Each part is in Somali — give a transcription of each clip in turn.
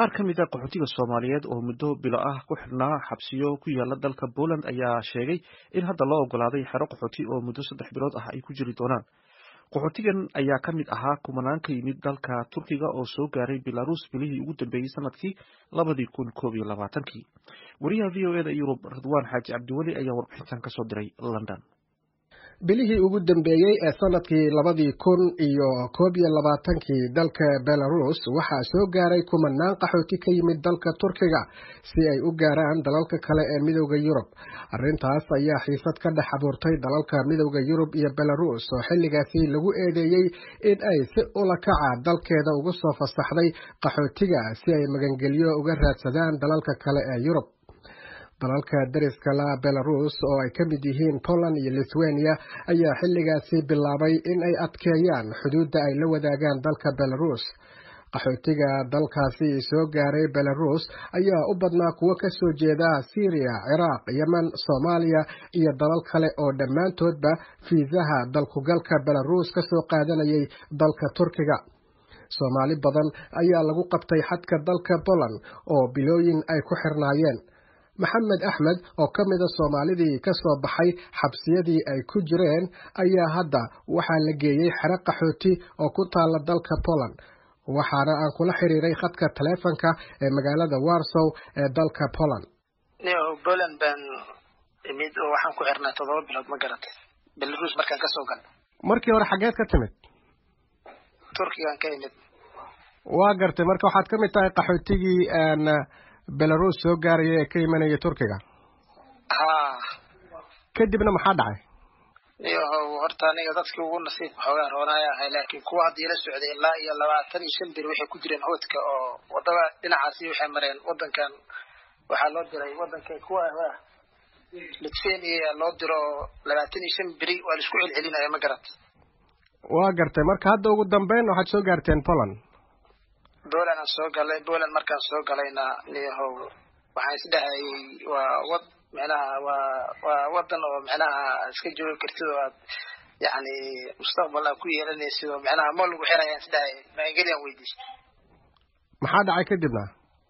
qaar ka mid a qaxootiga soomaaliyeed oo muddo bilo ah ku xidhnaa xabsiyo ku yaala dalka Poland ayaa sheegay in hadda loo ogolaaday xero qaxooti oo muddo saddex bilood ah ay ku jiri doonaan qaxootigan ayaa ka mid ahaa kumanaan ka yimid dalka Turkiga oo soo gaaray Belarus bilihii ugu dambeeyey sanadkii labadii kun koob iyo labaatankii wariyaha v o e da Yurub Ridwaan Xaaji Cabdiweli ayaa warbixintan ka soo diray London bilihii ugu dambeeyey ee sanadkii labadii kun iyo koob iyo labaatankii dalka belarus waxaa soo gaaray kumanaan qaxooti ka yimid dalka turkiga si ay u gaaraan dalalka kale ee midowda yurub arrintaas ayaa xiisad ka dhex abuurtay dalalka midowda yurub iyo belarus oo xilligaasi lagu eedeeyey in ay si ula kaca dalkeeda ugu soo fasaxday qaxootiga si ay magangelyo uga raadsadaan dalalka kale ee yurub dalalka dariska la belarus oo ay ka mid yihiin poland iyo lithuania ayaa xilligaasi bilaabay in ay adkeeyaan xuduudda ay la wadaagaan dalka belarus qaxootiga dalkaasi soo gaaray belarus ayaa u badnaa kuwo ka soo jeeda syriya ciraaq yemen soomaaliya iyo dalal kale oo dhammaantoodba fiisaha dalkugalka belarus ka soo qaadanayay dalka turkiga soomaali badan ayaa lagu qabtay xadka dalka poland oo bilooyin ay ku xirnaayeen maxamed axmed oo ka mida soomaalidii ka soo baxay xabsiyadii ay ku jireen ayaa hadda waxaa la geeyey xero qaxooti oo ku taala dalka poland waxaana aan kula xiriiray khadka taleefonka ee magaalada warsow ee dalka poland poland baan imid oo waxaan ku xirnaa toddoba bilood ma garatay belarus markaan kasoo galno markii hore xageed ka timid turkigaan ka imid waa gartay marka waxaad ka mid tahay qaxootigii belarus soo gaaraya ee ka imanaya turkiga ha kadibna maxaa dhacay iyohow horta aniga dadkii ugu nasiibka xoogaa roonaya ahay laakiin kuwa hadda ila socday ilaa iyo labaatan iyo shan bir waxay ku jireen hoodka oo wadada dhinacaasi waxay mareen wadankan waxaa loo diray wadanka kuwa lithuania loo diro labaatan iyo shan beri waa laisku celcelinaya ma garat waa gartay marka hadda ugu dambeyn waxaad soo gaarteen poland poland aan soo galay poland markaan soo galayna niyahow waxaan isdhahayay waa wad micnaha waa waa wadan oo micnaha iska joogi kartid oo aad yacni mustaqbal aad ku yeelanaysid oo micnaha ma lagu xirayaan isdhahayay maangeliyan weydiistay maxaa dhacay kadibna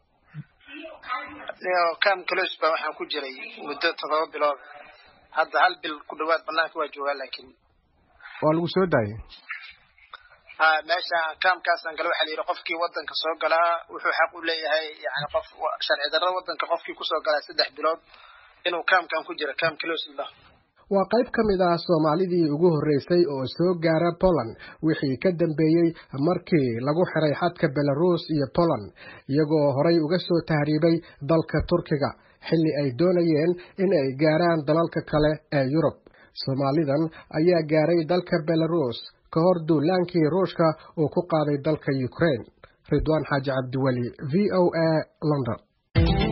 cam close ba waxaan ku jiray muddo toddoba bilood hadda hal bil ku dhawaad banaanka waa joogaa laakiin waa lagu soo daayay ha meesha kaamkaasaan gala waxaa la yidhi qofkii wadanka soo galaa wuxuu xaq u leeyahay yani qof sharci darrada wadanka qofkii kusoo galaa saddex bilood inuu kaamkan ku jiro kaam closla waa qayb ka mid ah soomaalidii ugu horreysay oo soo gaara poland wixii ka dambeeyey markii lagu xiray xadka belarus iyo poland iyagoo horay uga soo tahriibay dalka turkiga xilli ay doonayeen in ay gaaraan dalalka kale ee yurub soomaalidan ayaa gaaray dalka belarus ka hor duulaankii ruushka uu ku qaaday dalka ukraine ridwaan xaaji cabdiweli v o a london